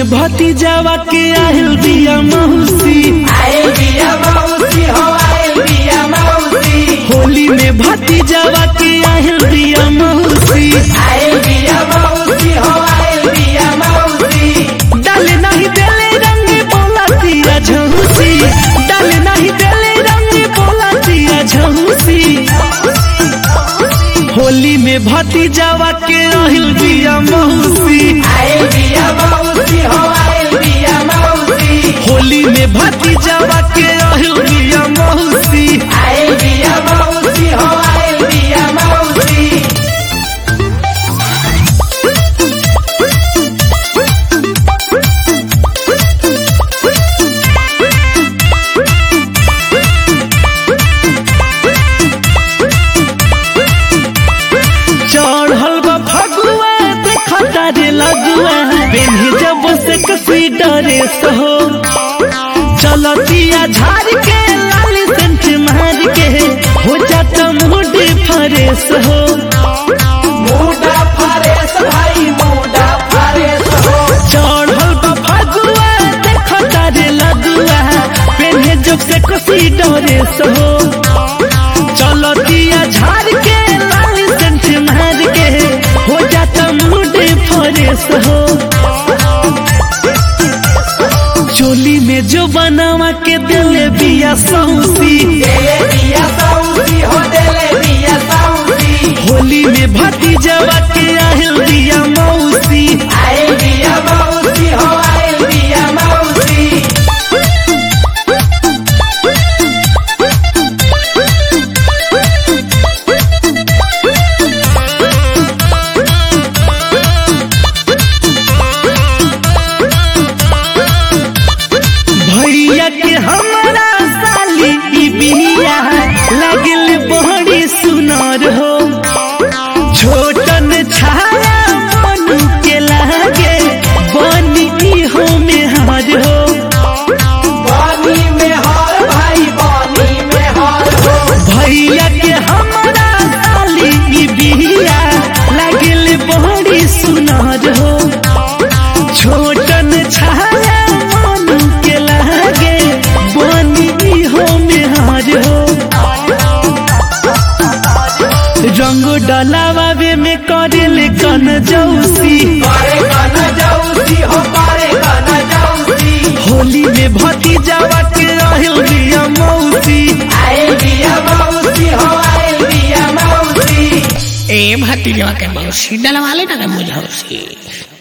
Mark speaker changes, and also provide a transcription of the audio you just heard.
Speaker 1: भतीजावा के आहिल बिया मौसी
Speaker 2: आयल बिया मौसी हो आयल बिया मौसी
Speaker 1: होली में भतीजावा के आहिल बिया मौसी
Speaker 2: आयल बिया मौसी हो आयल बिया मौसी
Speaker 1: डाले नहीं देले रंग बोला दिया झौसी डाले नहीं देले रंग बोला दिया झौसी होली में भतीजावा के आहिल बिया मौसी
Speaker 2: आयल बिया मौसी हो आयल बिया मौसी
Speaker 1: होली में भतीजावा के आहिल बिया मौसी
Speaker 2: आयल बिया मौसी हो आयल बिया मौसी
Speaker 1: चढ़ल बा फगुआ देखा रे लगुआ बेन्ही जब से कसी डरे सहो चलतिया झाड़ के लाली सेंट मार के हो जाता मूड फरेस हो
Speaker 2: मुडा फरेस भाई मुडा फरेस हो
Speaker 1: चढ़ल बा फगुआ देखा रे लगुआ बेन्ही जब से कसी डरे सहो चलतिया झाड़ के लाली सेंट मार के हो जाता मूड फरेस हो चोली में जो बनावा के दिले बिया सौसी
Speaker 2: देले बिया सौसी हो देले बिया सौसी
Speaker 1: होली में भतीजवा के आहिल बिया मौसी
Speaker 2: आयल बिया मौसी हो आयल बिया मौसी
Speaker 1: भैया के हमारा साली ई बिया लगल बड़ी सुनर हो छोटन छाया मनु के लागे बनी ई हो में हार हो
Speaker 2: बानी में हार भाई बानी में हार हो
Speaker 1: भैया के हमारा साली ई बिया लगल बड़ी सुनर हो छोटन छाया मनु के लागे बनी हो मेहार हो रंग डलावे में करेल कन जौसी
Speaker 2: करे गाना जाऊसी हो करे गाना जाऊसी
Speaker 1: होली में भतीजावा के रहल बिया मौसी
Speaker 2: आयल बिया मौसी हो आयल बिया मौसी
Speaker 3: ए भतीजवा के मौसी डलवा लेना रे मुझौसी